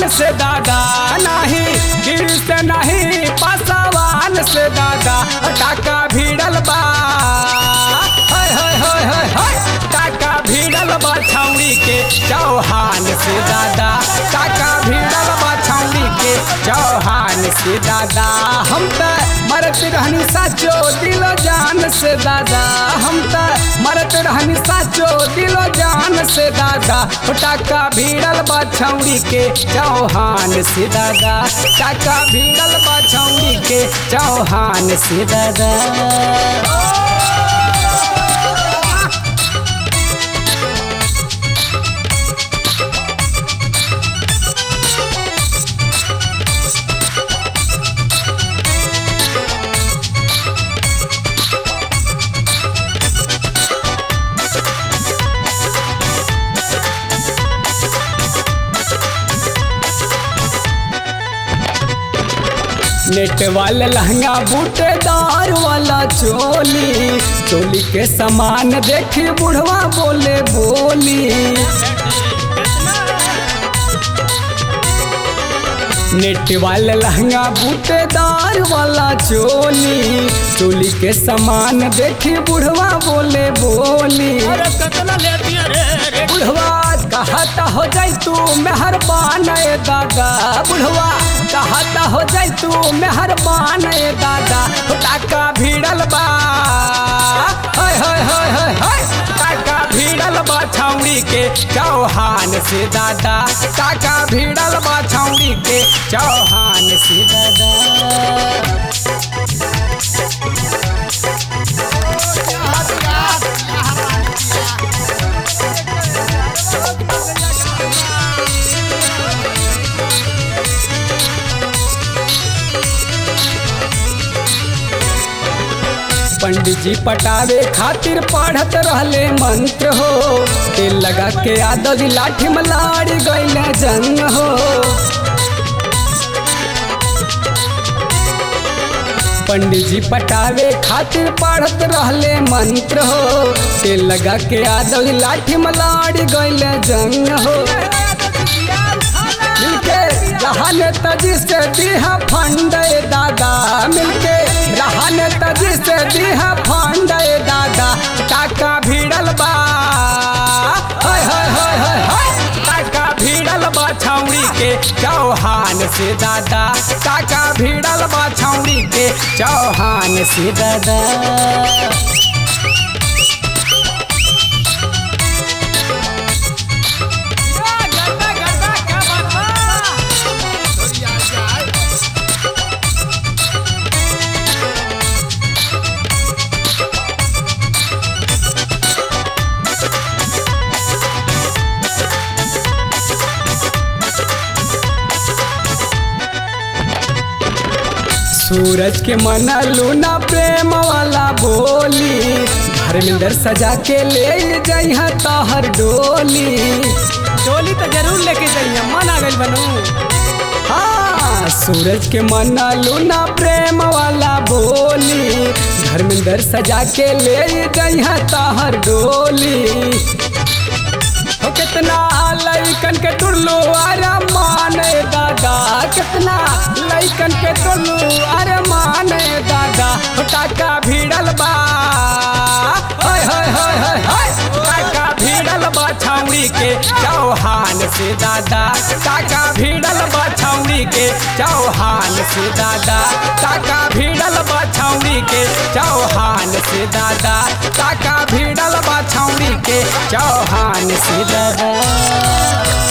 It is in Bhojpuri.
चौहान से दादा नहीं गिर से नहीं पासवान से दादा टाका भिड़ल बा हाय हाय हाय हाय हाय टाका भिड़ल बा छौड़ी के चौहान से दादा टाका भिड़ल बा छौड़ी के चौहान से दादा हम त मरत रहनी साचो दिलो जान से दादा हम त मरत रहनी साचो दिलो जान से दादा ओ टाका भिड़ल बा छौड़ी के चौहान से दादा टाका भिड़ल बा छौड़ी के चौहान से दादा नेट वाला लहंगा बूटेदार वाला चोली चोली के समान देखी बुढ़वा बोले बोली नेट वाला लहंगा बूटेदार वाला चोली चोली के समान देखी बुढ़वा बोले बोली अरे कतना लेती है रे रे बुढ़वा कहता हो जाई तू मेहरबान ए दादा बुढ़वा कहता हो जाई तू मेहरबान ए दादा हो टाका भिड़ल बा हाय हाय हाय हाय हाय टाका भिड़ल बा छौड़ी के चौहान से दादा टाका भिड़ल बा छौड़ी के चौहान से दादा पंडित जी पटावे खातिर पढ़त रहले मंत्र हो तेल लगा के आदत लाठी में लाड़ी गईले जंग हो पंडित जी पटावे खातिर पढ़त रहले मंत्र हो तेल लगा के आदत लाठी में लाड़ी गईले जंग हो मिलके रहन तजी से दीहा फंड दादा मिलके रहन तजी से दीहा फंड दादा टाका भिड़ल बा हाय हाय हाय हाय हाय टाका भिड़ल बा छौड़ी के चौहान से दादा टाका भिड़ल बा छौड़ी के चौहान से दादा सूरज के मना लूना प्रेम वाला बोली धर्मेंद्र सजा के ले जइहा तहर डोली डोली तो जरूर लेके जाइए मन आ गई बनू हाँ सूरज के मना लूना प्रेम वाला बोली धर्मेंद्र सजा के ले जइहा तहर डोली हो कितना लइकन के टुल्लू अरे माने दादा कितना लइकन के टुल्लू अरे माने दादा हो टाका भिड़ल बा हाय हाय हाय हाय हाय टाका भिड़ल बा छौड़ी के चौहान से दादा टाका भिड़ल बा छौड़ी के चौहान से दादा टाका भिड़ल बा छौड़ी के चौहान से दादा टाका भिड़ल बा छौड़ी के चौहान से दादा